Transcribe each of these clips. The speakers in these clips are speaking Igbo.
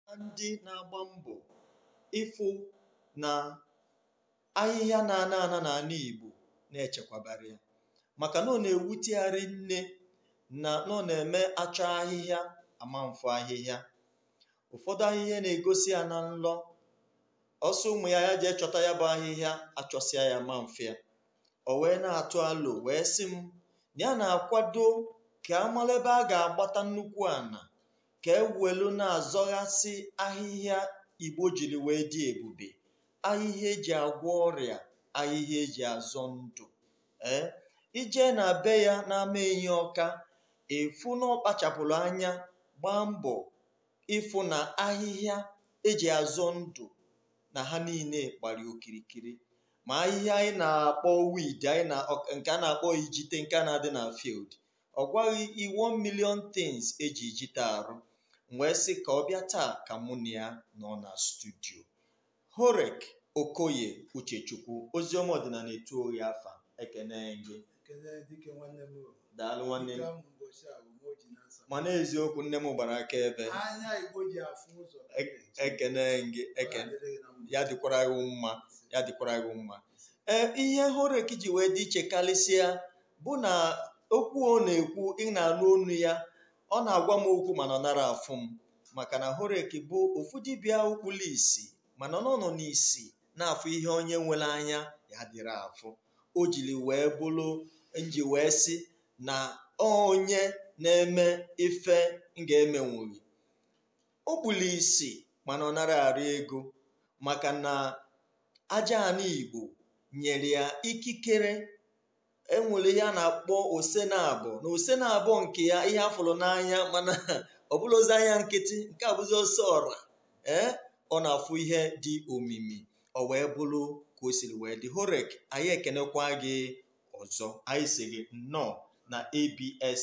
ndị na-agba mbọ ịfụ na ahịhịa na-ana ana n'ala Igbo na-echekwabara ya maka na ọ na-ewutegharị nne na na ọ na-eme achọ ahịhịa ama mfụ ahịhịa ụfọdụ ahịhịa na-egosi ya na nlọ ọsọ ụmụ ya ya jee chọta ya bụ ahịhịa achọsịa ya ma mfe ya o wee na-atụ alo wee sị m na ya na-akwado ka amala ebe a ga-agbata nnukwu ana ka ewelu na-azọghasị ahịhịa igbo jiri wee dị ebube ahịhịa eji agwọ ọrịa ahịhịa eji azọ ndụ ee ije na be ya na-ama enyi ọka efu na ọ kpachapụrụ anya gbaa mbọ ịfụ na ahịhịa eji azọ ndụ na ha niile gbara okirikiri ma ahịhịa anyị na-akpọ wid anyị na nke a na-akpọ ijite nke a na-adị na field ọ gwaghị i 1 million things eji ijite arụ wee sị ka ọ bịa taa ka mụ na ya nọ na studio horek okoye uchechukwu oziọma ọdịnala etu oyi afa ekene gị Ekele dike nwanne m o. daalụ nwanne m Dike m ụbọchị a bụ Moji na Nsọ. mana eziokwu nne m gbara aka ebe anya Igbo ji afụ ụzọ ekene gị ekene Ọ ga-adịrị gị na mma. ya dịkwara gị mma ya dịkwara gị mma ee ihe horek ji wee dị iche karịsịa bụ na okwu ọ na-ekwu ị na-anụ onu ya ọ na-agwa m okwu mana ọ nara afụ m maka na horek bụ ofu dibịa ukpulu isi mana ọ nọ n'isi na-afụ ihe onye nwere anya ya dịrị afụ o jiri wee bụrụ nji wee sị na onye na-eme ife m ga-emenwughị o gbuli isi mana ọ nara arị ego maka na aja ana igbo nyere ya ikikere enwere ihe a na-akpọ osenabọ na osenabọ nke ya ihe afụrụ n'anya mana ọ bụla ozi anya nkịtị nke a bụzi ọsọ ọra ee ọ na-afụ ihe dị omimi ọ wee bụrụ ka o siri wee dị horek anyị ekenekwa gị ọzọ anyị si gị nnọọ na abs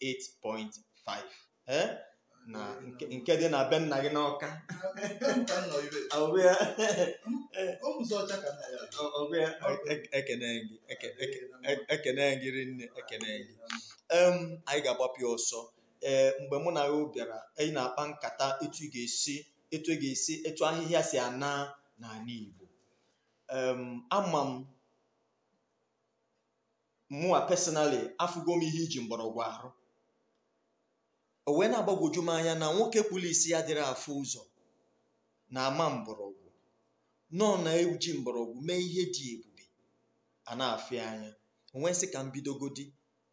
88.5 ee na nke nke dị na be nna gị n'ọka Nke m ka m nọ ibe. ọ bụ ya O muzi ọcha ka nna ya. ọ bụ ya e- ekene gị eke- eke- e- ekene gị rinne ekene gị em anyị ga-agbapụ ya ọsọ ee mgbe mụ na ya bịara anyị na-akpa nkata etu ị ga-esi etu ị ga-esi etu ahịhịa si ana n'ala Igbo em ama m mụwa personally afụgo m ihe iji mgbọrọgwụ arụ o wee na-agbagwoju m anya na nwoke kpuru isi ya dịrị afụ ụzọ na-ama mgbọrọgwụ nọ na-eji mgbọrọgwụ mee ihe dị ebube a na-afị anya onwee sị ka m bidogodi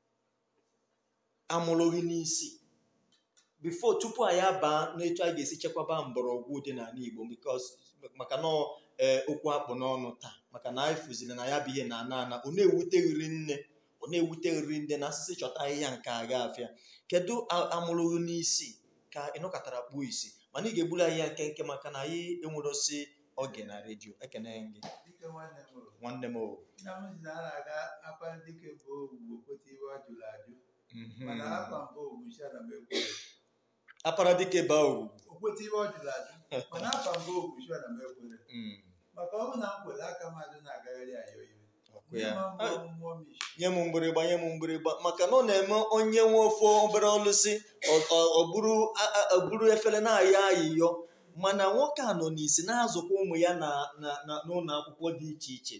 amụrụghị n'isi bifo tupu anyị abaa n'etu anyị ga-esi chekwaba mgbọrọgwụ dị n'ala Igbo because maka na ọ, ee, okwu akpụ n'ọnụ taa maka na anyị fụziri na ya bụ ihe na ana ana ọ na-ewuteghịrị nne ọ na-ewuteghịrị nne na asịsị chọta ahịhịa nke aga afịa kedu a- amụrụghị n'isi ka ịnọkọtara kpuo isi mana ị ga-egburu ahịhịa nke nke maka na anyị enwerosi oge na redio ekene gị Dike nwanne m o. nwanne m o Nna m si na a na-aga akwa dike bụ ogwu okwete iwe ọ jụrụ ajụ. Mhm. Mana akwa mbụ ogwu isi ana m ekwu. apara dike baa ugwu Okwete iwe ọ jụrụ ajụ. Mana akwa mbụ ogwu isi ana m ekwere. Mm, Maka ọ bụ na m kwere aka m adị na-agagharị ayọ iwe. ọkụ ya Nye m mbụ Ah, mmụọ m isi. nye m mgbịrịgba nye m mgbịrịgba maka na ọ na-eme onye nwe ofe obere ọlụsị ọ- ọ- ọ bụrụ a- a- ọ bụrụ efere na-ayọ ayịyọ mana nwoke a nọ n'isi na-azụkwa ụmụ ya na na- na- n'ụlọ akwụkwọ dị iche iche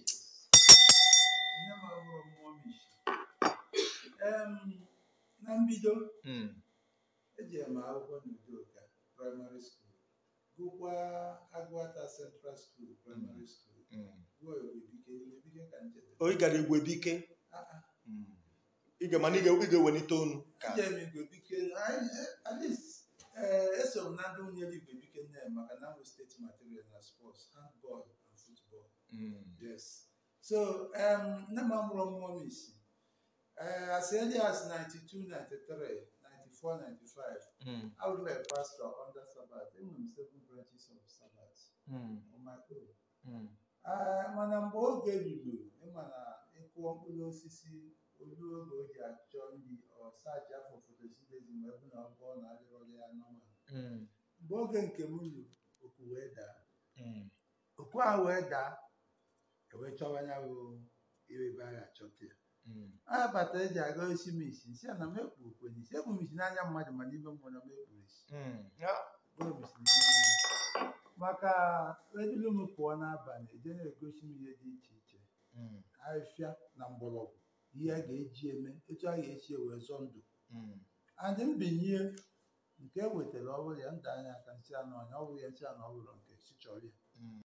Nye m abụrụ mmụọ m isi. Em, Na mbido Mm, ejere m akwụkwọ n'Udoka praịmarị skuul gụkwa Agụata Central School praịmarị skuul mm. gụọ Igwebike Igwebike ka m chetara. o ị gara igwe bike Ah, ah. Mm. ị ga mana ị ga- ị ga-ewelite onu ka Ejere m Igwebike anyị- eh, at least eh, eso m na ndị nwunyere Igwebike nne maka na nwụ steeti material na sports handball and football Mm, yes so um, nne m amụrụ mmụọ m isi Eh, as early as 92 93 94 95 mm, I was a pastor under Sabbath. Enwere m seven branches of Sabbath mm, on my own. mm. Ah, mana mgbe oge ruru ịma na ịkụọ mkpụrụ osisi olu oge o ji achọ nri ọsaji afọ fotosintezi ma ebe na ọbụọ na adịrọghị ya nọma Mm, mgbe oge nke m ruru oku wee daa mm, oku ahụ wee daa ewee chọwa ya bụ ebe ebe a ga-achọta ya mm. a bata eji aga isi m isi nsị a na m ekpu okwe n'isi ekpu m isi n'anya mmadụ mana ibe mmụọ na m ekpuru isi Mm. Ya, Ekpuru m isi n'ime mmụọ. maka edulu m pụọ n'abalị eje na-egosi m ihe dị iche iche mm, ahịfịa na mgbọrọgwụ ihe a ga-eji eme etu a ga-esi wee zọ ndụ mm. adị mbinye nke e wetara ọ bụrụ ya ndụ anya aka nsị anụ ọnya ọ bụrụ ya nsị anụ ọ bụrụ nke si chọrọ ya